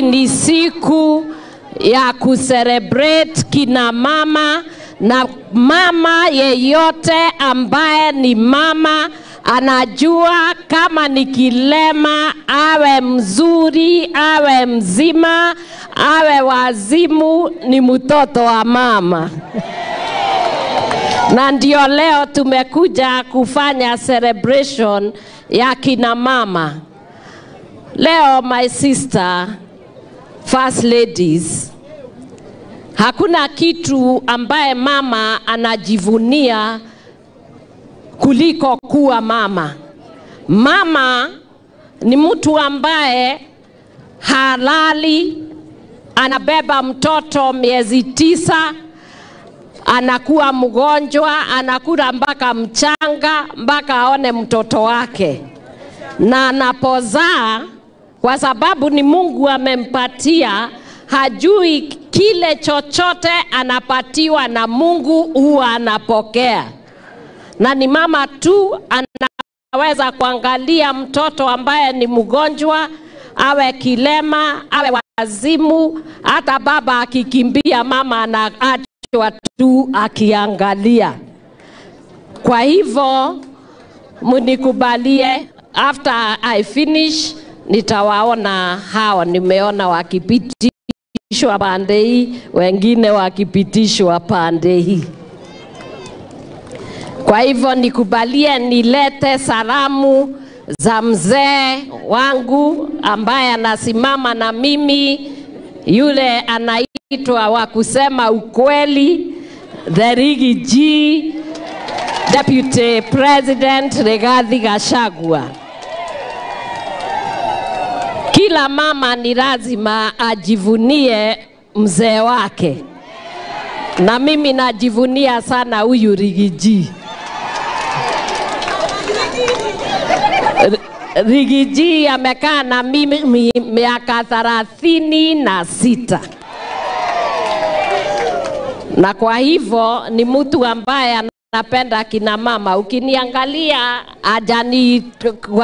ni siku ya kucelebrate kina mama na mama yeyote ambaye ni mama anajua kama ni kilema, awe mzuri, awe mzima, awe wazimu, ni mtoto wa mama. na ndio leo tumekuja kufanya celebration ya kina mama. Leo my sister, first ladies, hakuna kitu ambaye mama anajivunia kuliko kuwa mama. Mama ni mtu ambaye halali, anabeba mtoto miezi tisa, anakuwa mgonjwa, anakula mpaka mchanga, mpaka aone mtoto wake, na anapozaa, kwa sababu ni Mungu amempatia, hajui kile chochote anapatiwa na Mungu huwa anapokea na ni mama tu anaweza kuangalia mtoto ambaye ni mgonjwa, awe kilema, awe wazimu, hata baba akikimbia, mama anaachwa tu akiangalia. Kwa hivyo munikubalie, after I finish nitawaona hao, nimeona wakipitishwa pande hii, wengine wakipitishwa pande hii. Kwa hivyo nikubalie nilete salamu za mzee wangu ambaye anasimama na mimi, yule anaitwa wa kusema ukweli, the Rigi G, Deputy President Rigathi Gachagua. Kila mama ni lazima ajivunie mzee wake, na mimi najivunia sana huyu Rigi G. Rigiji amekaa na mimi mi- miaka thelathini na sita na kwa hivyo ni mtu ambaye anapenda kina mama. Ukiniangalia ajani